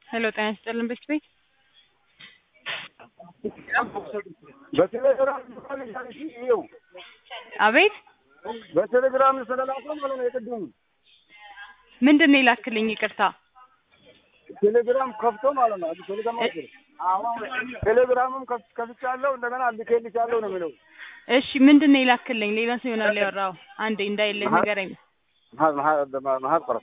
ሄሎ ጤና ይስጥልን ቤት ቤት በቴሌግራም ይኸው አቤት በቴሌግራም ስለላከ ማለት ነው። የቅድሙ ምንድን ነው የላክልኝ? ይቅርታ ቴሌግራም ከፍቶ ማለት ነው። ቴሌግራም ቴሌግራምም ከፍ- ከፍቻለሁ እንደገና ልኬልሻለሁ ነው የሚለው። እሺ ምንድን ነው የላክልኝ? ሌላ ሰው ይሆናል ያወራው። አንዴ እንዳይልህ ንገረኝ። መሀል- መሀል- መሀል ቀረብ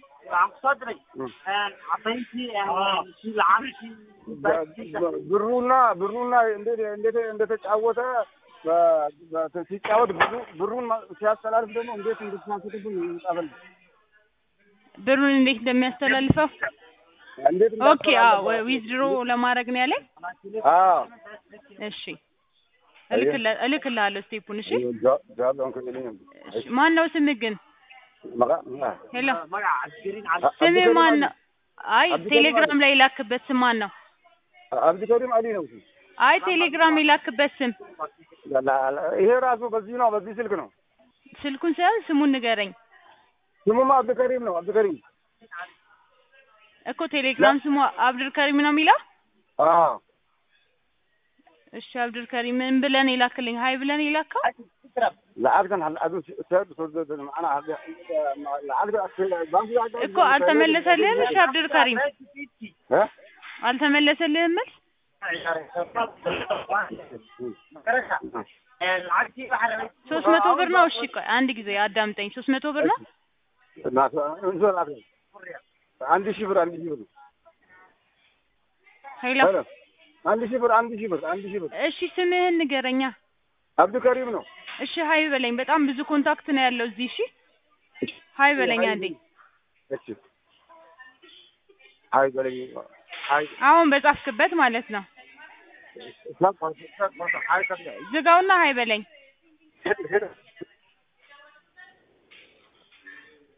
ብሩና ብሩና እንዴት እንዴት እንደተጫወተ በ- በ- ሲጫወት ብሩ ብሩን ማ- ሲያስተላልፍ ደግሞ እንዴት እንድትናፍቅብን ይጻፈል ብሩን እንዴት እንደሚያስተላልፈው እንዴት ኦኬ። አዎ ዊዝድሮ ለማድረግ ነው ያለኝ። አዎ እሺ እልክልህ እልክልሃለሁ ስቴፑን። እሺ ጃ- ጃሎ እንክልኝ እሺ ማን ነው ስምህ ግን? መቃ ሄሎ ስምህ ማን ነው? አይ ቴሌግራም ላይ የላክበት ስም ማን ነው? አብዱከሪም አሊ ነው። እሱ። አይ ቴሌግራም የላክበት ስም ላ- ላ- ይሄ ራሱ በዚህ ነው፣ በዚህ ስልክ ነው። ስልኩን ሳይሆን ስሙን ንገረኝ ስሙማ አብዱከሪም ነው። አብዱከሪም እኮ ቴሌግራም ስሙ አብዱል ከሪም ነው የሚለው። አዎ እሺ አብዱል ከሪም ምን ብለን የላክልኝ? ሀይ ብለን የላከው ለአግደን አዱ ሰድ ሰድ ማና ለአግደ ባንክ እኮ አልተመለሰልህም። እሺ አብዱል ከሪም እ አልተመለሰልህም መልስ ሶስት መቶ ብር ነው። እሺ ቆይ አንድ ጊዜ አዳምጠኝ። ሶስት መቶ ብር ነው። አንድ ሺህ ብር አንድ ሺህ ብር ሄሎ ሄሎ አንድ ሺህ ብር አንድ ሺህ ብር አንድ ሺህ ብር እሺ ስምህን ንገረኛ። አብዱከሪም ነው። እሺ ሀይ በለኝ። በጣም ብዙ ኮንታክት ነው ያለው እዚህ። እሺ ሀይ በለኝ አንዴ። እሺ አይ በለኝ አይ አሁን በጻፍክበት ማለት ነው። ዝጋውና ሀይ በለኝ። ሄሎ